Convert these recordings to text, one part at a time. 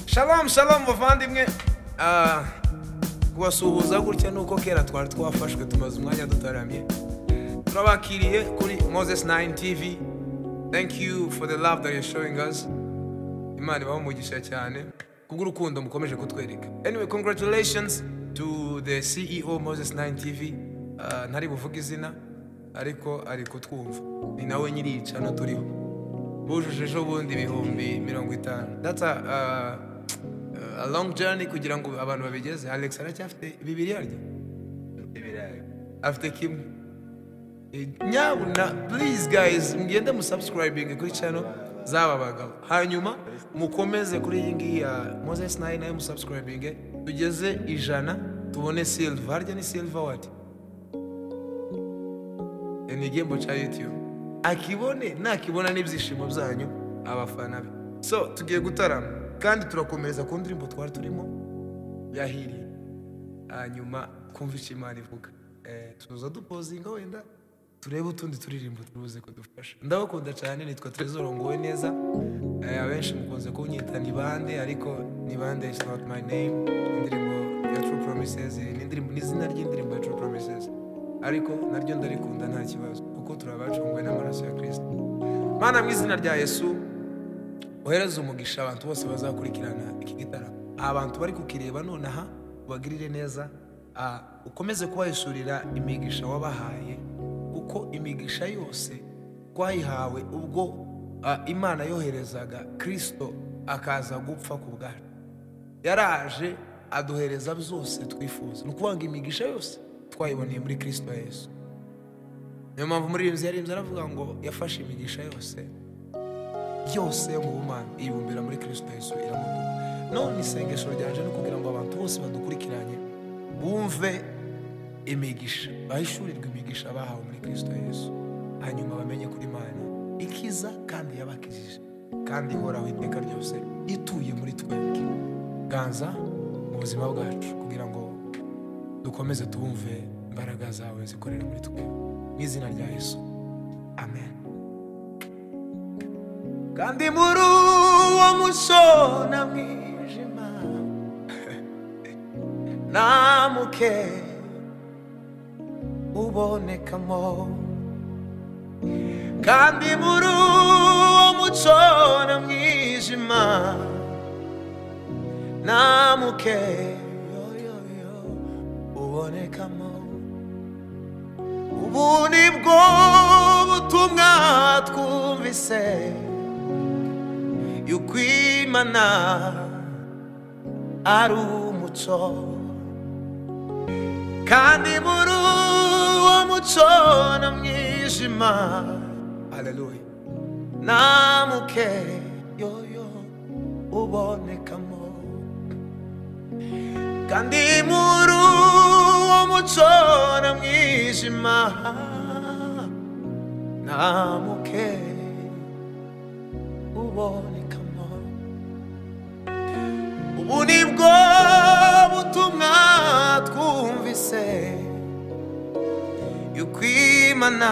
Shalom shalom bavandimwe Ah, kubasuhuza gutya ni uko kera twari twafashwe tumaze umwanya dutaramye turabakiriye kuri moses 9 tv thank you for the love that you're showing us imana ibaho umugisha cyane kubw'urukundo mukomeje kutwereka anyway congratulations to the ceo moses 9 tv Ah, ntari buvuge izina ariko ari kutwumva ni nawe nyiri iyi cano turiho bujuje ejo bundi ibihumbi mirongo itanu that's a, uh, a long journey kugira ngo abantu babigeze alex aracyafite bibiri yaryo afite kimwe Eh, nyabuna please guys mugende musubscribing kuri channel zaba bagabo hanyuma mukomeze kuri iyi ngiyi ya moses nayo nayo musubscribing tugeze ijana tubone silver harya ni silver wati Eh, ni igihembo cya youtube akibone nakibona n'ibyishimo byanyu abafana be so tugiye gutarama kandi turakomereza ku ndirimbo twari turimo yahiriye hanyuma kumva icyo imana ivuga Eh, tuza dupozinga wenda turebe utundi turirimbo turuze kudufasha ndabakunda cyane nitwa trezor ngowe neza Eh, abenshi mukunze kunyita ni bande ariko ni bande is not my name indirimbo ya true promises eh, ni indirimbo- ni izina ry'indirimbo ya true promises ariko naryo ndarikunda nta kibazo kuko turabacunguwe n'amaraso ya kirisito mana mu izina rya yesu wohereze umugisha abantu bose bazakurikirana iki gitaramo abantu bari kukireba nonaha ubagirire neza ah, ukomeze kubahisurira imigisha wabahaye kuko imigisha yose twayihawe ubwo ah, imana yoherezaga kirisito akaza gupfa ku bwacu yaraje aduhereza byose twifuza ni ukuvuga ngo imigisha yose twayiboneye muri kirisito yesu niyo mpamvu umuririmbyi yaririmbye aravuga ngo yafashe imigisha yose byose yo mu bumana ibumbira muri kirisito yesu iramutuka none isengesho ryanje ni ukugira ngo abantu bose badukurikiranye bumve imigisha bahishurirwe imigisha bahawe muri kirisito yesu hanyuma bamenye kuri imana ikiza kandi yabakijije kandi ihoraho iteka ryose ituye muri twebwe ganza mu buzima bwacu kugira ngo dukomeze tubumve imbaraga zawe zikorera muri twebwe mu izina rya yesu amen kandi muri uwo musona mwijima nta muke ubonekamo kandi muri uwo musona mwijima nta muke yoyoyo ubonekamo ubu ni bwo butumwa twumvise yuko imana ari umuco kandi muri uwo muco na mwijima haleluya nta muke yoyo ubonekamo kandi muri uwo muco na mwijima nta muke ubonekamo ubu ni bwo butumwa twumvise yuko imana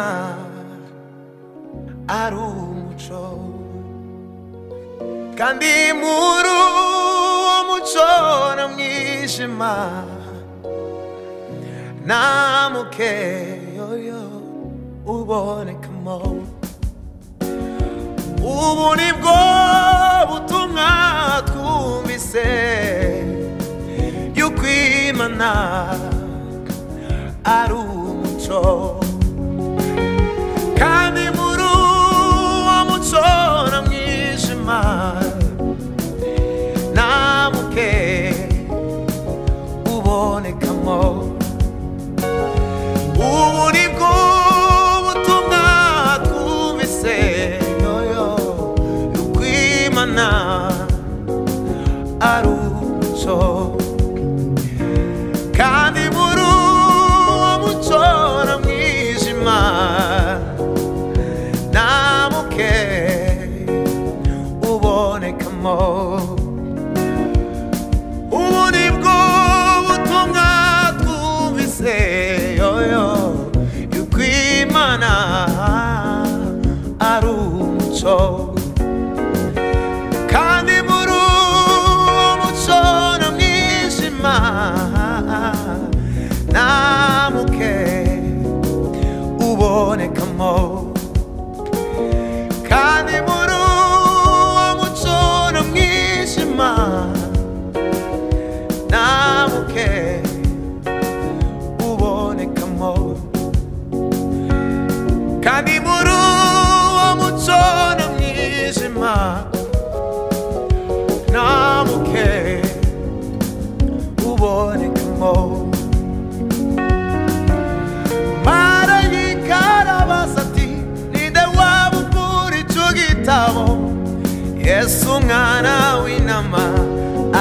ari umuco kandi muri uwo muco na mwijima nta muke yoyo ubonekamo ubu ni bwo butumwa twumvise yuko imana ari umuco kandi muri uwo muco na mwijima nta muke ubonekamo ubu ni bwo butumwa twumvise yoyo y'ukwimana ari umuco kandi muri uwo muco na mwijima nta muke ubonekamo ubu ni bwo butumwa twumvise yoyo yuko imana ari umuco kandi muri uwo umwana w'intama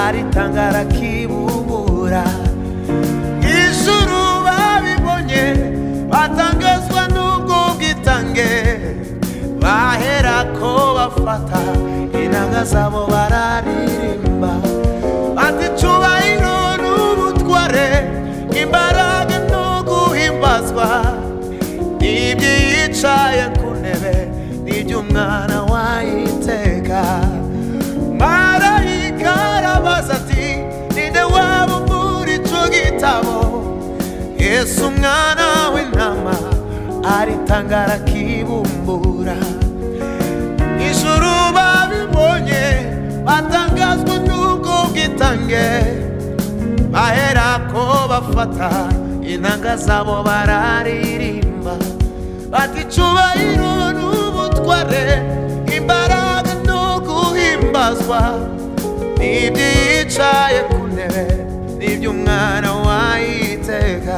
aritanga arakibubura ijuru babibonye batangazwa n'ubwo bwitange bahera ko bafata inanga zabo bararirimba ati cubahiro n'ubutware imbaraga no guhimbazwa ibyicaye ku ntebe n'iby'umwana wayiteka marayika arabaza ati ninde waba muri ico gitabo yesu umwana w'intama aritanga arakibumbura ijuru babibonye batangazwa n'ubwo bwitange bahera ko bafata inanga zabo bararirimba bati cubahiro n'ubutware imbaraga no guhimbazwa n'ibyicaye ku ntebe n'iby'umwana wayiteka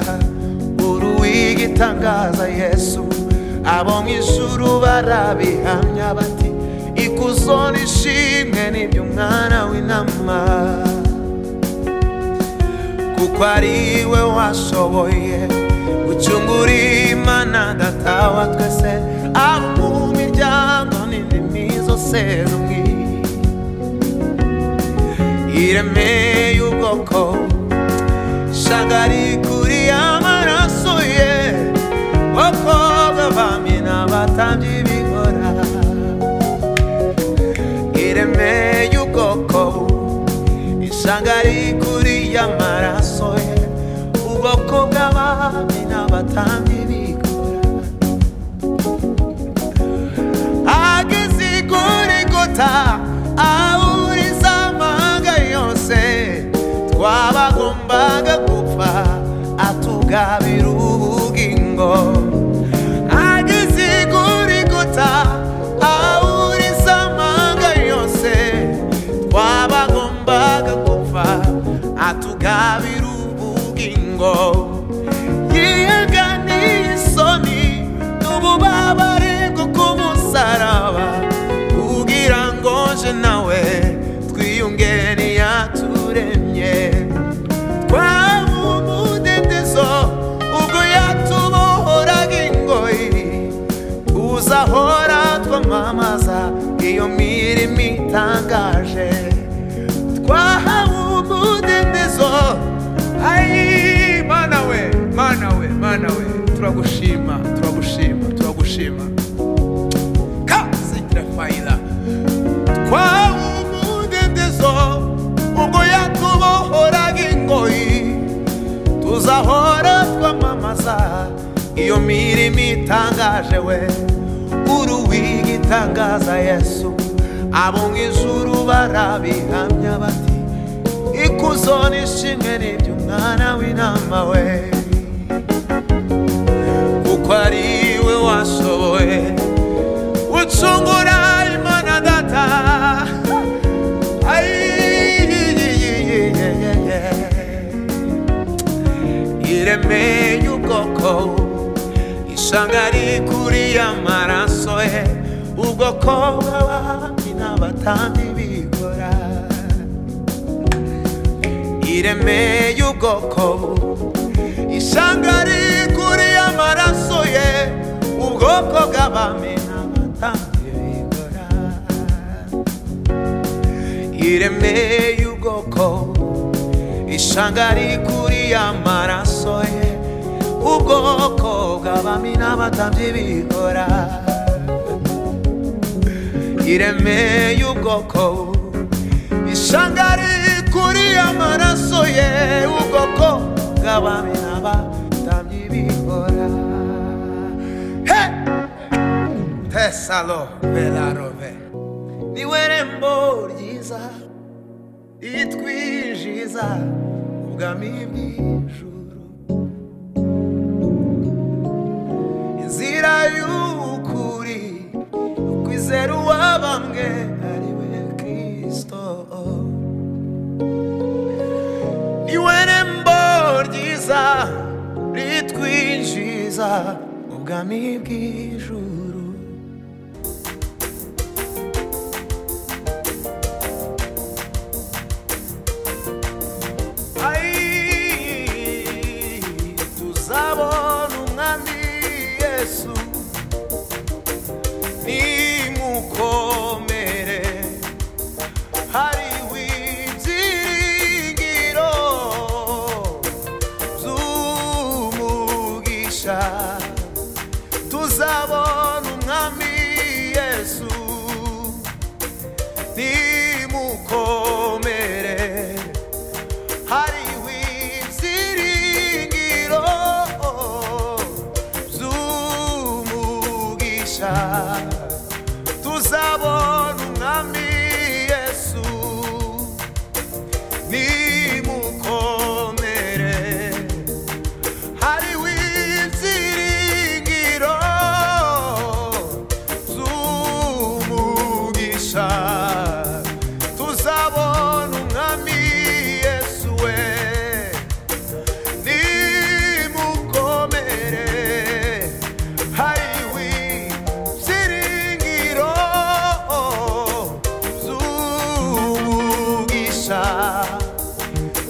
uruwiga itangaza yesu abo mu ijuru barabihamya bati ikuzo n'ishimwe n'iby'umwana w'intama kuko ari we washoboye gucungura imana data wa twese abo mu miryango n'indimi zose rumwe ireme y'ubwoko shagari kuri amaraso ye bakobwa bamina batambye bigora ireme y'ubwoko ishanga rikuri y'amaraso ye ubwoko bw'abami n'abatambyi bikora ageze kuri gota ahuriza amanga yose twabagombaga gupfa atugabira ubugingo ageze kuri gota ahuriza amanga yose twabagombaga gupfa atugabira ubugingo yiyeganiye isoni n'ububabare bwo ku musaraba kugira ngo je nawe twiyunge n'iyaturemye twaba umudendezo ubwo yatubohoraga ingoyi tuzahora twamamaza iyo mirimo itangaje twahawe umudendezo Ayi, mana we mana we mana we turagushima turagushima turagushima kazigira fayira twahawe umudendezo ubwo yatubohoraga ingoyi tuzahora twamamaza iyo mirimo itangaje we uruwiga itangaza yesu abo mu ijuru barabihamya bati ikuzo n'ishimwe n'iby'umwana w'intama we kuko ari we washoboye gucungura imana data ireme y'ubwoko ishanga rikuri amaraso ye ubwoko bw'abami n'abatandi bigora ireme y'ubwoko ishanga rikuri amaraso ye ubwoko bw'abami n'abatandi bigora ireme y'ubwoko ishanga rikuri amaraso ye ubwoko bw'abami n'abatandi bigora ireme y'ubwoko ishanga rikuri amaraso ye ubwoko bw'abami n'abatambyi bikora He! tesalo velarove niwe rembo ryiza ritwinjiza ubwami bw'ijuru inzira y'ukuri kwizera uwabambwe ari we kristo niwe rembo ryiza ritwinjiza mu bwami bw'ijuru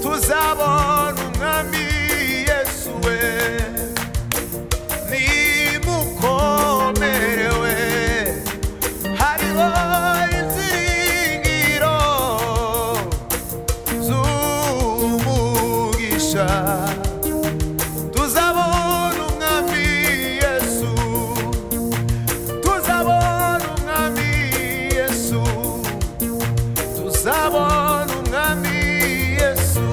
tuzabona umwami yesu we nimukomerewe hariho inzingiro z'umugisha tuzabona umwami yesu tuzabona umwami yesu tuzabona umwami yesu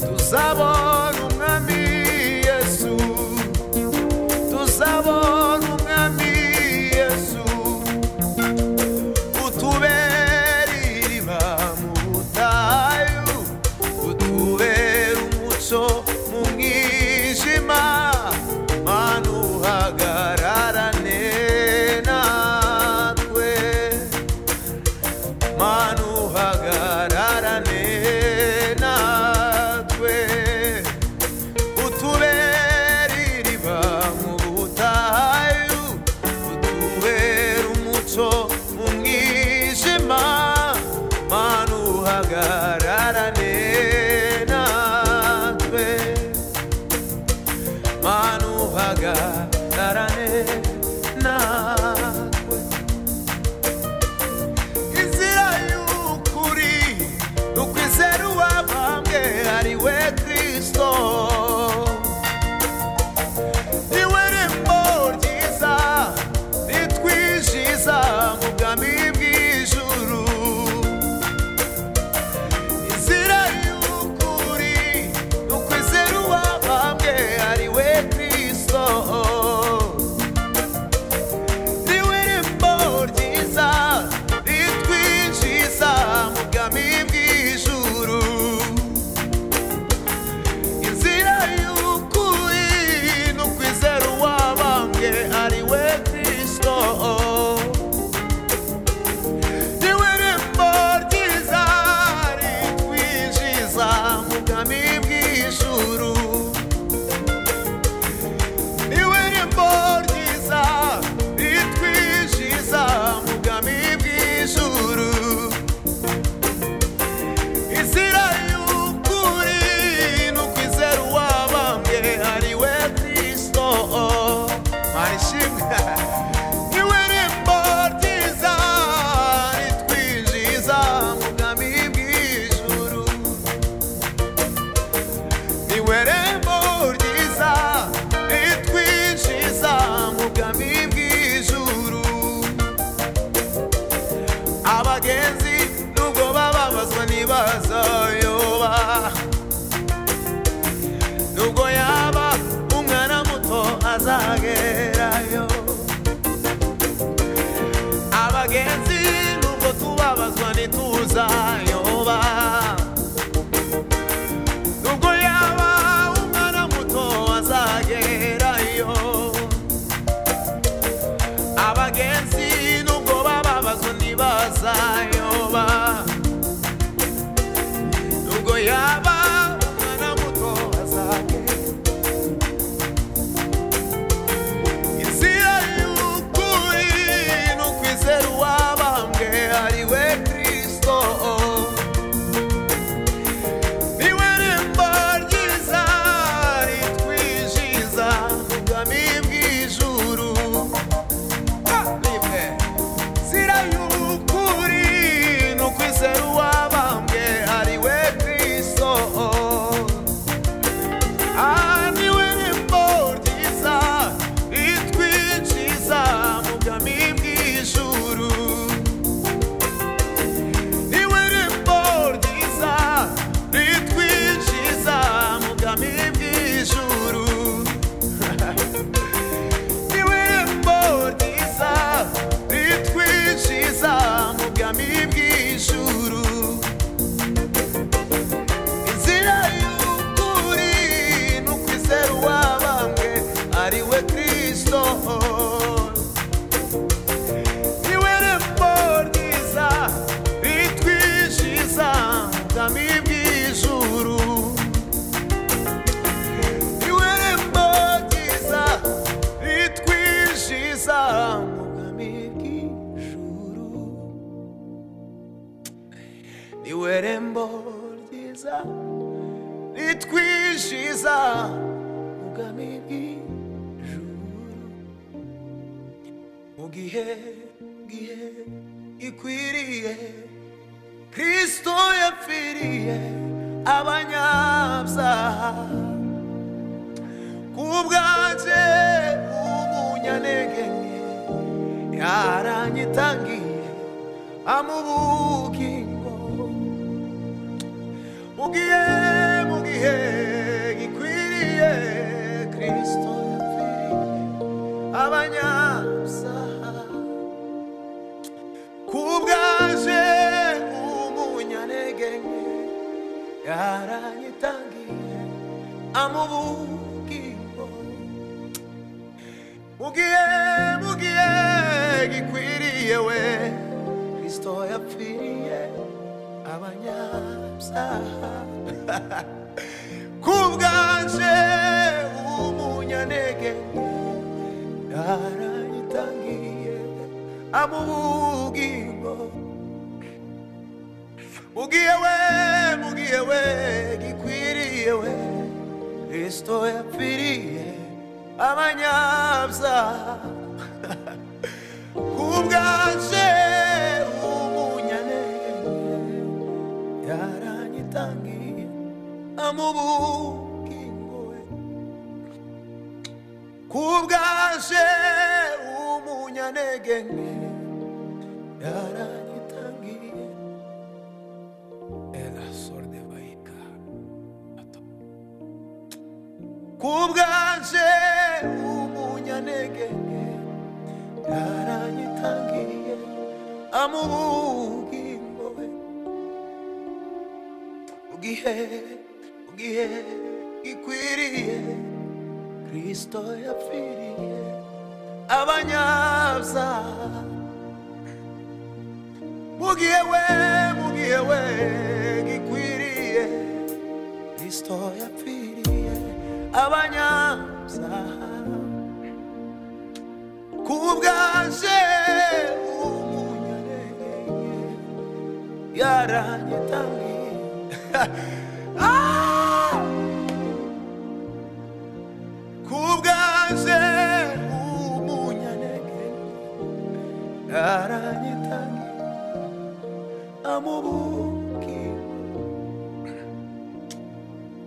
tuzabona umwami yesu tuzabona umwami yesu utubera iriba mu butayu utubera umuco mu mwijima mana uhagararane natwe manu hagararane natwe utubera iriba mu butayu utubera umuco mu mwijima manu hagararane natwe manu hagararane natwe inzira y'ukuri ni ukwizera uwabambwe ari we kristo niwe rembo ryiza ritwinjiza mu bwami bw'ijuru inzira y'ukuri ni ukwizera uwabambwe ari we kristo niwe rembo ryiza ritwinjiza mu bwami bw'ijuru inzira y'ukuri ni ukwizera uwabambwe ari we kristo niwe rembo ryiza ritwinjiza mu bwami bw'ijuru niwe rembo ryiza ritwinjiza mu bwami bw'ijuru inzira y'ukuri ni ukwizera uwabambwe ari we kristo mara ishimwe niwe rembo ryiza ritwinjiza mu bwami bw'ijuru niwe rembo ryiza ritwinjiza mu bwami bw'ijuru abagenzi nubwo bababazwa ntibazayoba nubwo yaba umwana muto azagerayo abagenzi nubwo tubabazwa ntituzayoba nubwo yaba umwana muto azagerayo abagenzi nubwo bababazwa ntibazayoba nubwo yaba umwana muto azagerayo inzira y'ukuri ni ukwizera uwabambwe ari we kristo niwe rembo ryiza ritwinjiza mu bwami bw'ijuru Ha! rimwe zira y'ukuri ni ukwizera uwabambwe ari we kristo Ah, niwe rembo ryiza ritwinjiza mu bwami bw'ijuru niwe rembo ryiza ritwinjiza mu bwami bw'ijuru niwe rembo ryiza ritwinjiza mu bwami bw'ijuru inzira y'ukuri ni ukwizera uwabambwe ari we kristo niwe rembo ryiza ritwinjiza mu bwami bw'ijuru niwe rembo ryiza ritwinjiza mu bwami bw'ijuru niwe rembo ryiza ritwishiza mu bwami bw'ijuru mu gihe gihe gikwiriye kristo yapfiriye abanyabyaha kubwanjye umunyanege yaranyitangiye amubugingo mugihe mugihe gikwiriye kristo yapfiriye abanyabyaha kubwaje umunyanege nke yaranyitangiye amubugingo mugihe mugihe gikwiriye we kristo yapfiriye abanyabyaha kubwaje umunyanege nke yarayitangiye amubugingo mugiye we mugiye we gikwiriye we kristo yapfiriye abanyabyaha kubwaje umunyanenge yaranyitangiye amubugingo we kubwaje umunyanege nke yaranyitangiye erasorde bayika kubwaje umunyanege nke yaranyitangiye amubugingo we mugihe mugihe gikwiriye kristo yapfiriye abanyabyaha mugihe we mugihe we gikwiriye kristo yapfiriye abanyabyaha kubwaje umunyanenge yaranyitangiye ah! kubwaje umunyanenge yaranyitange amubuki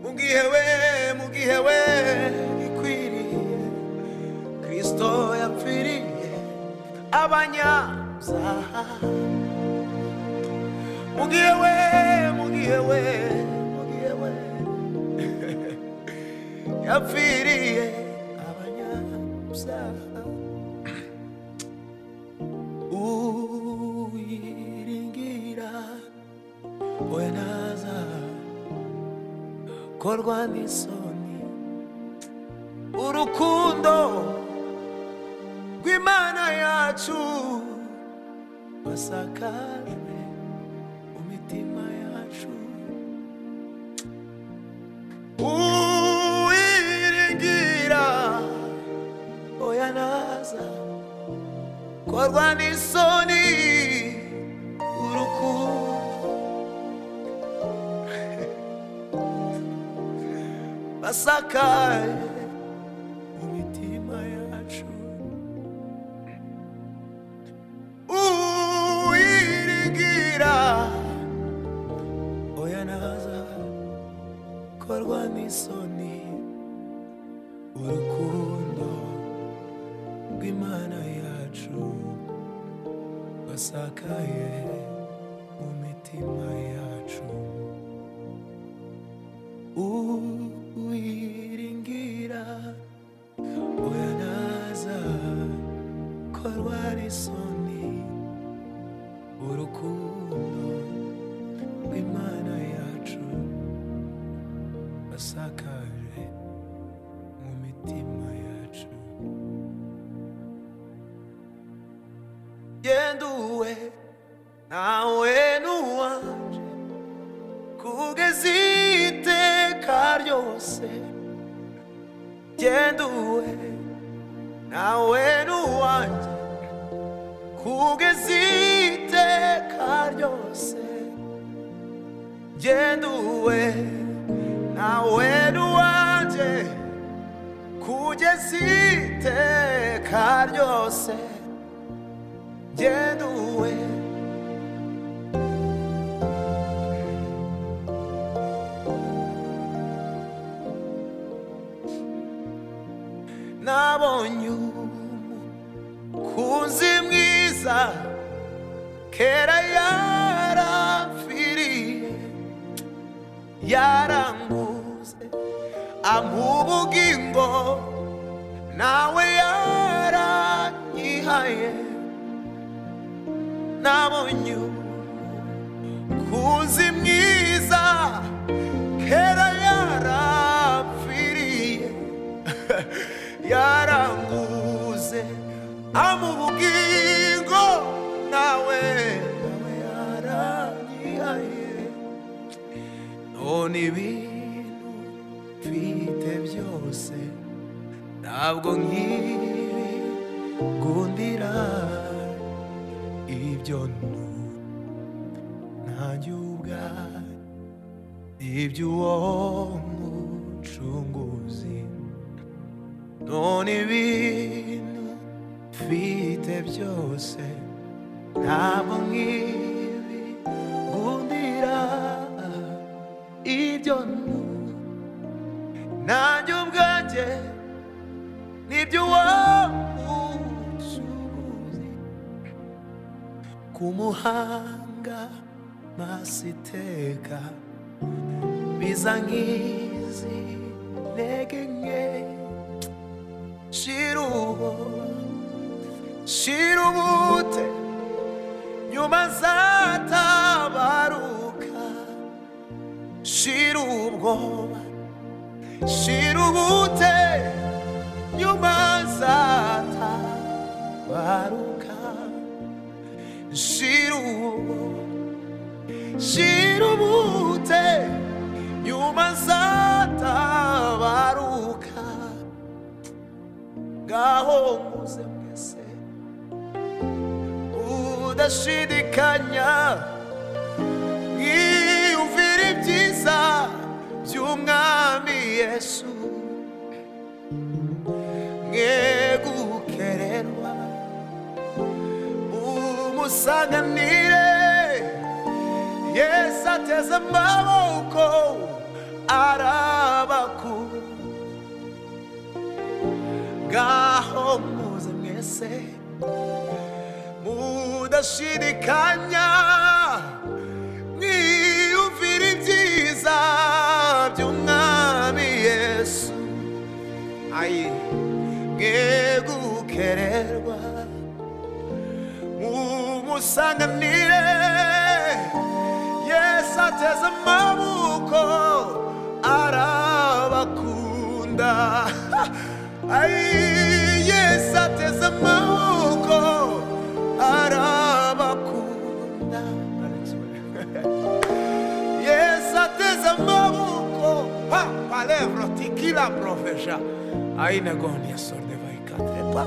mugihe we mugihe we ikwiriye kristo yapfiriye abanyabyaha mugihe we mugihe we mugihe we yapfiriye abanyabyaha uyiringira we naza korwa n'isoni urukundo rw'imana yacu wasakajwe mu mitima yacu uwiringira oya naza korwa n'isoni urukundo basakaye mu mitima yacu uwiringira oya naza korwa n'isoni urukundo rw'imana yacu wasakaye mu mitima yacu uwiringira oya naza korwa n'isoni urukundo rw'imana yacu asakaje mu mitima yacu yenduwe nawe n'uwanje kugeza iteka ryose yenduwe nawe n'uwanje kugeza iteka ryose genduwe nawe nuwanje kugeza iteka ryose genduwe nabonye umukunzi mwiza kera yarapfiriye yaranguze ampa ubugingo nawe yaranyihaye nabonye umukunzi mwiza kera yarapfiriye yaranguze amubugingo nawe nawe yaranyihaye none ibintu mfite byose ntabwo nkibi gundira ibyo nu ntajya ubwaye iby'uwo mucunguzi none ibintu mfite byose ntabwo nk'ibi gundira ibyo nu nanjye ubwanjye n'iby'uwo musuhuzi ku muhanga maso iteka biza nk'izi ntege nke shirubo shirubute nyuma zatabaruka shirubwoba shirubute nyuma zatabaruka shirubo shirubute nyuma zatabaruka ngaho muze mwese udashidikanya mwiyumvira ibyiza by'umwami yesu mweguke rero umusanganire yesu ateze amaboko arabakura ngaho muze mwese mudashidikanya mwiyumvira ibyiza by'umwami yesu ayi mwegukererwa mumusanganire yesu ateze amaboko arabakunda Ay, yes, ateze amaboko arabakunda Yes, ateze amaboko pa palebra tikila profesha aina gonia sorde vai katre epa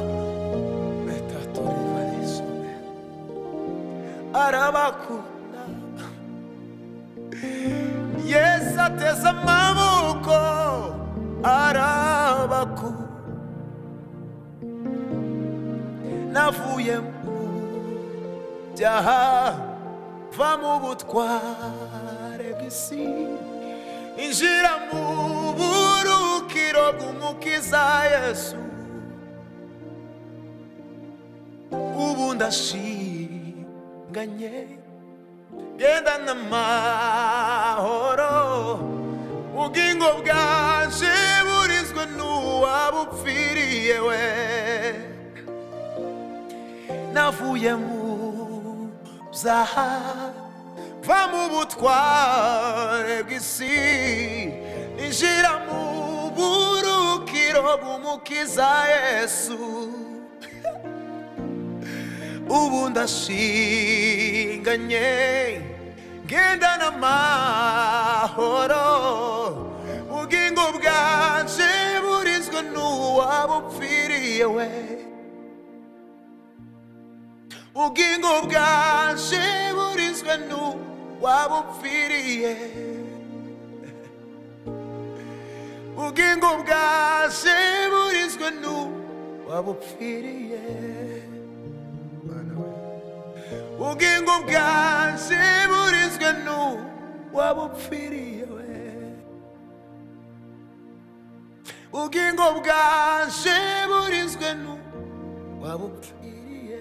metatore varisone arabakunda Yes, ateze amaboko arabakunda navuye mu byaha va mu butware bw'isi injira mu burukiro bw'umukiza yesu ubu ndashinganye genda n'amahoro ubugingo bwanje burizwe n'uwabupfiriye we navuye mu byaha va mu butware bw'isi injira mu burukiro bw'umukiza yesu ubu ndashinganye ngenda n'amahoro ubugingo bwanje burizwe n'uwabupfiriye we ubugingo bwaje burizwe n'uwo waba upfiriye ubugingo bwase burizwe nu waba upfiriye Bana we. ubugingo bwase burizwe nu waba upfiriye we ubugingo bwase burizwe nu waba upfiriye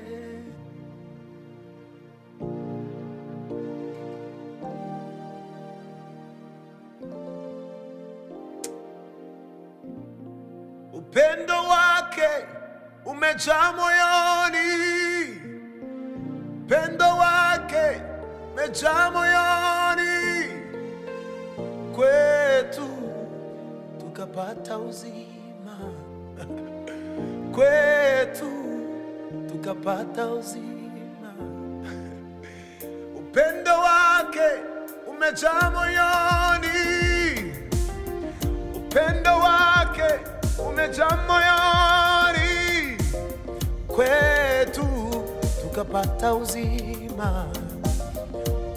upendo wake umejaa moyoni, upendo wake umejaa moyoni kwetu, tukapata uzima kwetu, tukapata uzima. Upendo wake umejaa moyoni upendo wake umejaa moyoni kwetu tukapata uzima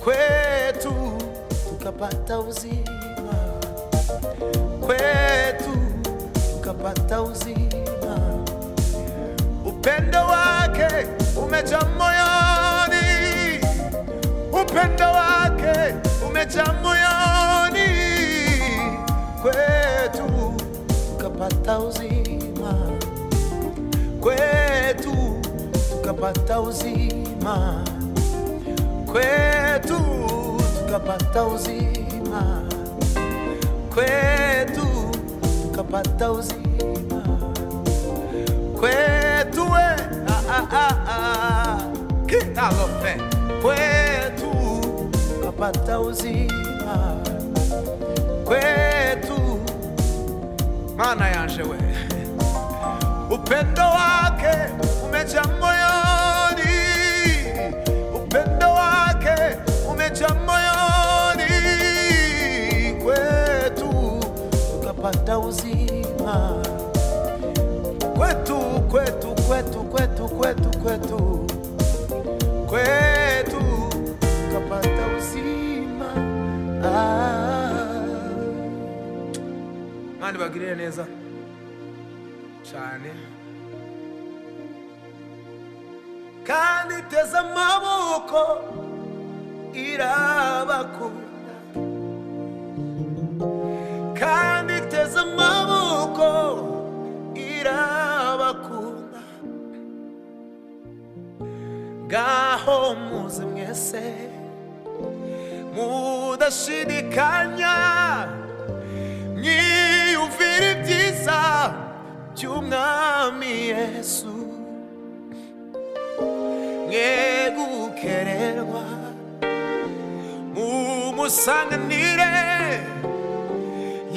kwetu tukapata uzima kwetu tukapata uzima upendo wake umejaa moyoni upendo wake umejaa moyoni kwetu tukapata uzima kwetu tukapata uzima kwetu tukapata uzima kwetu tukapata uzima kwetu we ah, ah, ah, ah. kitalofe kwetu tukapata uzima kwetu mana yanje we upendo wake umejaa moyoni upendo wake umejaa moyoni kwetu tukapata uzima kwetu kwetu kwetu kwetu kwetu kwetu kwetu kapata uzima ah. mani bagirire neza cyane kandi teze amaboko irabakunda kandi teze amaboko irabakunda ngaho muze mwese mudashidikanya mwiyumvire ibyiza by'umwami yesu mwe gukererwa mumusanganire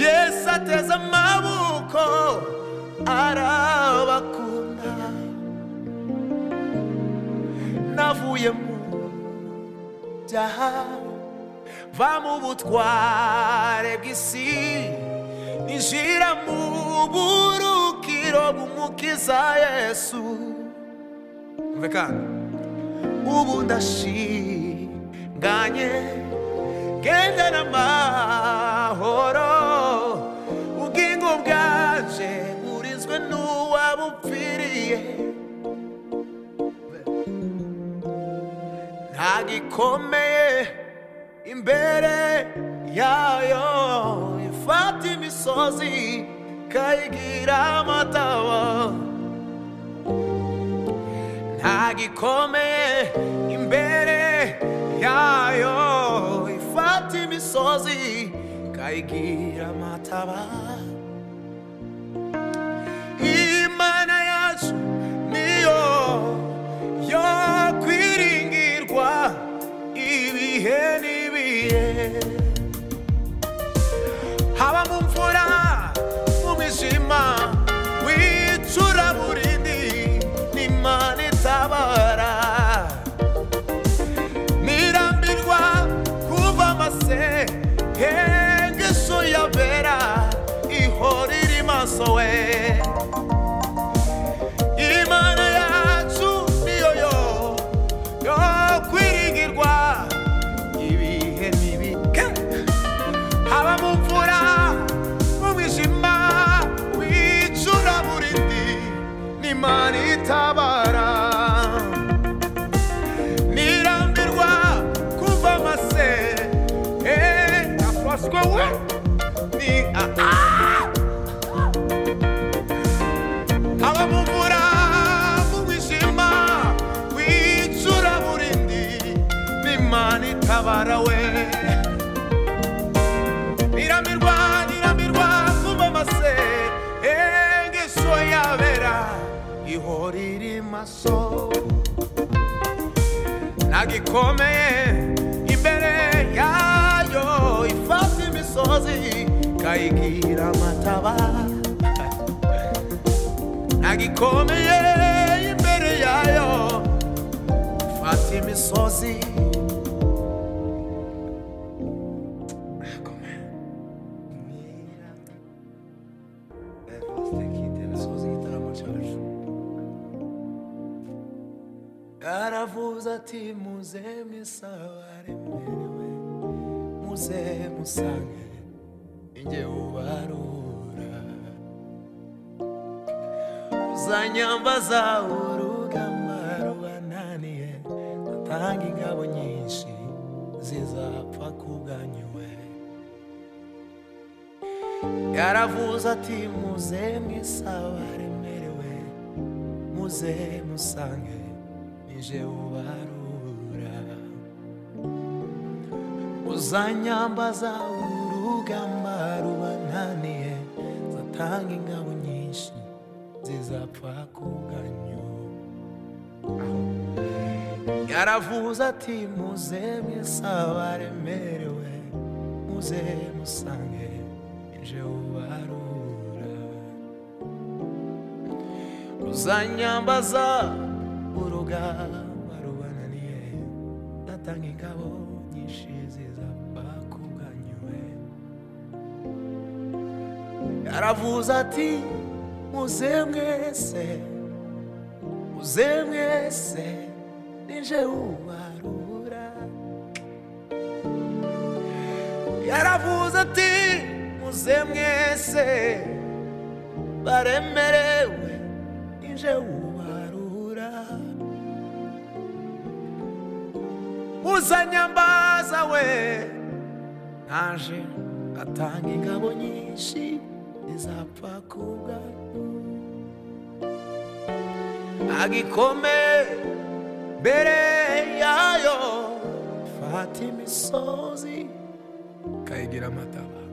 yesu ateze amaboko arabakunda navuye mu byaha va mu butware bw'isi ninjira mu burukiro bw'umukiza yesu umve kandi ubu ndashinganye genda n'amahoro ubwingo bwaje burizwe n'uwabupfiriye nta gikomeye imbere yayo ifata imisozi ikayigira amataba ntagikomeye imbere yayo ifata imisozi ikayigira amataba imana yacu niyo yo kwiringirwa ibihe n'ibihe haba mu mvura mu mijima wicuraburindi n'imana itabara nirambirwa kuva amase hengesho yabera ihora iri maso we imana yacu niyo yo yo kwiringirwa ibihe ubuswa we ni abamuvura mu buzima wicura burindi n'imana itabara we niramirwa niramirwa kuba mase engeso yabera ihora iri maso nagikomeye imbere yayo ifata imisozi kayigira amataba nagikomeye imbere yayo ifata imisozi aravuze ati muze misabare mwerewe muze musange njye ubarura uzanyambaza urugamba rubananiye ndatanga ingabo nyinshi zizapfa kubwanyuwe yaravuze ati muze mwisabare mwerewe muze musange nije ubarura uzanyambaza urugamba rubananiye zatanga ingabo nyinshi zizapfa kuganyo yaravuze ati muze mwisaba remerewe muze musange nje ubarura uzanyambaza urugamba rubananiye natanga ingabo nyinshi zizapfa kubwanyuwe yaravuze ati muze mwese muze mwese nije ubarura yaravuze ati muze mwese baremerewe nije ubarura uzanyambaza we naje atanga ingabo nyinshi zizapfa kubwa agikome mbere yayo fata imisozi kayigira amataba